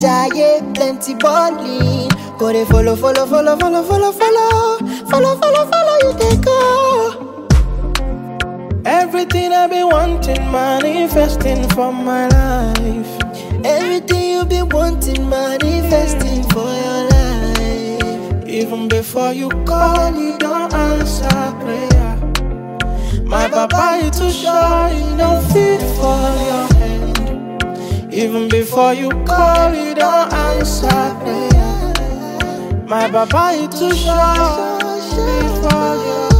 Jaye plenty balling. Go dey follow, follow, follow, follow, follow, follow, follow, follow, follow you dey go. Everything I've been wanting, manifesting for my life. Everything you been wanting, manifesting for your life. Even before you call, you don't answer prayer. My papa, you too shy, you don't fit for your hand. Even before you call, you don't answer prayer. My papa, you too shy, fit for your